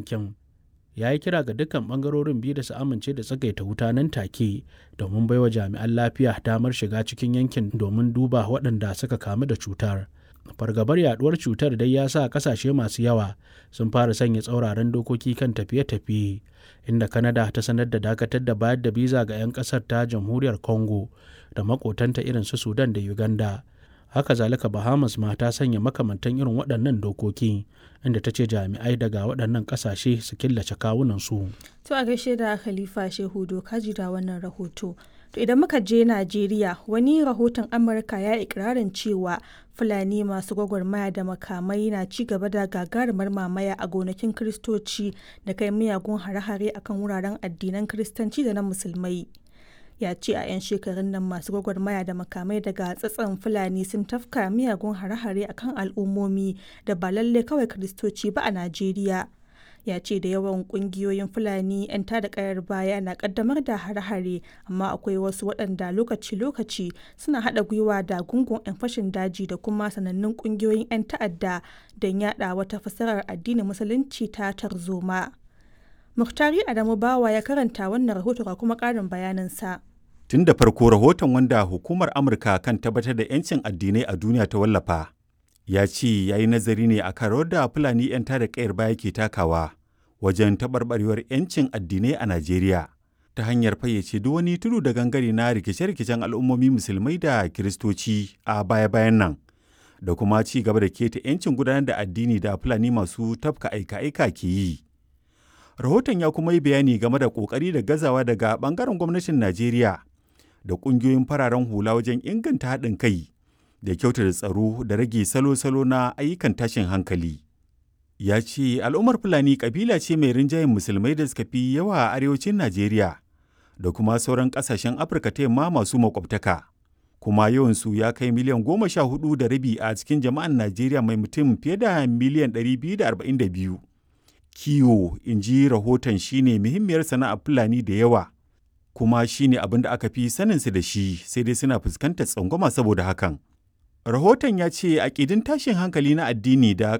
yankin ya yi kira ga dukkan bangarorin biyu da su amince da tsagaita wuta nan take domin baiwa jami'an lafiya damar shiga cikin yankin domin duba waɗanda suka kamu da cutar fargabar yaduwar cutar dai ya sa kasashe masu yawa sun fara sanya tsauraran dokoki kan tafiye-tafiye inda kanada ta sanar da dakatar da bayar da biza ga 'yan kasar ta jamhuriyar congo da makotanta irin su sudan da uganda haka zalika bahamas ma ta sanya makamantan irin waɗannan dokoki inda ta ce jami'ai daga waɗannan ƙasashe su killace kawunansu To a gaishe da Khalifa Shehu Doka da wannan rahoto. To idan muka je Najeriya wani rahoton Amurka ya ikirarin cewa Fulani masu gwagwarmaya da makamai na ci gaba da gagarumar mamaya a gonakin Kiristoci da kai miyagun hare-hare akan wuraren addinan Kiristanci da na Musulmai. ya ce a 'yan shekarun nan masu gwagwarmaya da makamai daga tsatson fulani sun tafka miyagun hare-hare akan al'ummomi da ba lalle kawai kiristoci ba a najeriya ya ce da yawan kungiyoyin fulani 'yan tada kayar baya na kaddamar da hare-hare amma akwai wasu waɗanda lokaci-lokaci suna haɗa gwiwa da gungun 'yan fashin daji da kuma sanannun kungiyoyin 'yan ta'adda don yada wata fasarar addinin musulunci ta tarzoma muhtari adamu bawa ya karanta wannan rahoto ga kuma ƙarin bayaninsa Tun da farko rahoton wanda hukumar Amurka kan tabbatar da 'yancin addinai a duniya ta wallafa, ya ce ya yi nazari ne a rawar da Fulani 'yan tada kayar baya ke takawa wajen taɓarɓarewar 'yancin addinai a Najeriya ta hanyar fayyace duk wani tudu da gangare na rikice-rikicen al'ummomi musulmai da kiristoci a baya-bayan nan da kuma ci gaba da keta 'yancin gudanar da addini da Fulani masu tafka aika-aika ke yi. Rahoton ya kuma yi bayani game da ƙoƙari da gazawa daga ɓangaren gwamnatin Najeriya da ƙungiyoyin fararen hula wajen inganta haɗin kai da kyautata tsaro da rage salo-salo na ayyukan tashin hankali. Ya ce al'ummar Fulani ƙabila ce mai rinjayen musulmai da suka fi yawa a arewacin Najeriya da kuma sauran ƙasashen Afirka ta yamma masu makwabtaka. Kuma yawansu ya kai miliyan goma sha hudu da rabi a cikin jama'an Najeriya mai mutum fiye da miliyan ɗari biyu da arba'in da biyu. Kiwo, in ji rahoton shine muhimmiyar sana'ar Fulani da yawa. kuma shi ne abin da aka fi saninsu da shi sai dai suna fuskantar tsangwama saboda hakan. Rahoton ya ce aƙidin tashin hankali na addini da